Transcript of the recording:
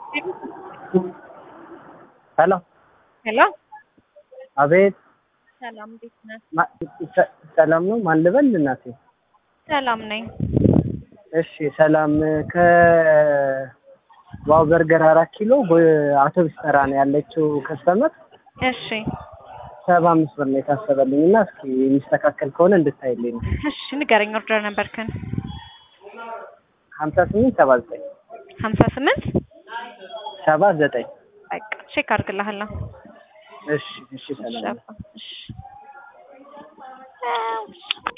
ሄሎ ሄሎ አቤት ሰላም እንዴት ነህ? ማ- ሰ- ሰላም ነው ማን ልበል እናቴ ሰላም ነኝ። እሺ ሰላም ከዋው በርገር አራት ኪሎ አውቶቡስ ተራ ነው ያለችው ከስተመር እሺ ሰባ አምስት ብር ነው የታሰበልኝ እና እስኪ የሚስተካከል ከሆነ እንድታይልኝ ነው እሺ ንገረኝ። ኦርደር ነበርክን? ሀምሳ ስምንት ሰባ ዘጠኝ ሀምሳ ስምንት ሰባ ዘጠኝ በቃ ቼክ አድርግልሃለሁ። እሺ እሺ ሰላም ነው። እሺ